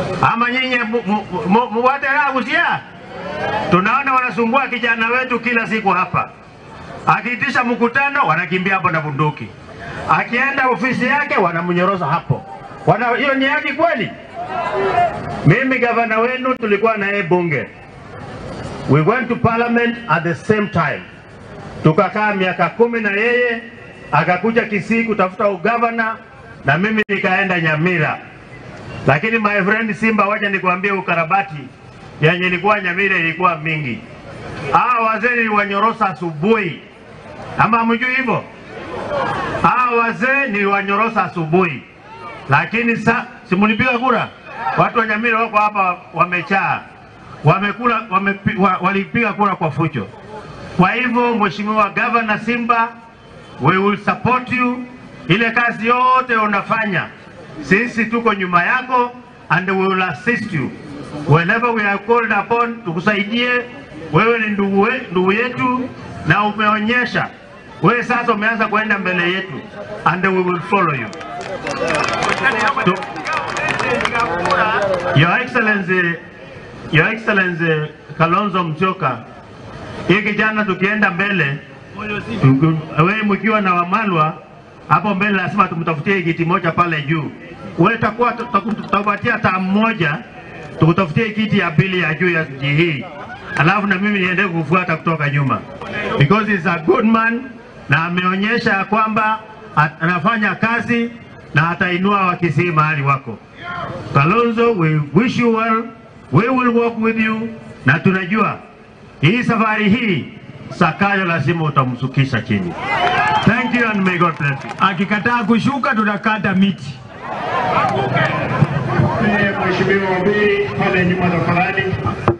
ama nyinyi muwateragusia? Tunaona wanasumbua kijana wetu kila siku hapa, akiitisha mkutano wanakimbia hapo na bunduki, akienda ofisi yake wanamnyorosa hapo. Wana hiyo ni haki kweli? Mimi gavana wenu tulikuwa naye bunge, we went to parliament at the same time, tukakaa miaka kumi na yeye akakuja Kisii kutafuta ugavana na mimi nikaenda Nyamira. Lakini my friend Simba, wacha nikwambie, ukarabati yenye ilikuwa Nyamira ilikuwa mingi. Hawa wazee niliwanyorosa asubuhi, ama hamjui hivyo? Hawa wazee niliwanyorosa asubuhi, lakini sa simunipiga kura. Watu wa Nyamira wako hapa wamechaa, wamekula wame, wa, walipiga kura kwa fujo. Kwa hivyo Mheshimiwa Governor Simba, we will support you. Ile kazi yote unafanya, sisi tuko nyuma yako and we will assist you whenever we are called upon, tukusaidie. Wewe ni ndugu, we, ndugu yetu na umeonyesha wewe sasa umeanza kwenda mbele yetu and we will follow you. Tu, Your Excellency, Your Excellency Kalonzo Musyoka, hii kijana tukienda mbele wewe mkiwa na Wamalwa hapo mbele, lazima tumtafutie kiti moja pale juu. Wewe takuwa tutakupatia taa moja, tukutafutie kiti ya pili ya juu ya mji hii, alafu na mimi niende kufuata kutoka nyuma, because he's a good man na ameonyesha ya kwamba anafanya kazi na atainua Wakisii mahali wako. Kalonzo, we wish you well, we will work with you, na tunajua hii safari hii Sakayo lazima utamsukisha chini. Thank you and may God bless you. Akikataa kushuka tunakata miti. Mheshimiwa Wabiri pale nyuma tafadhali.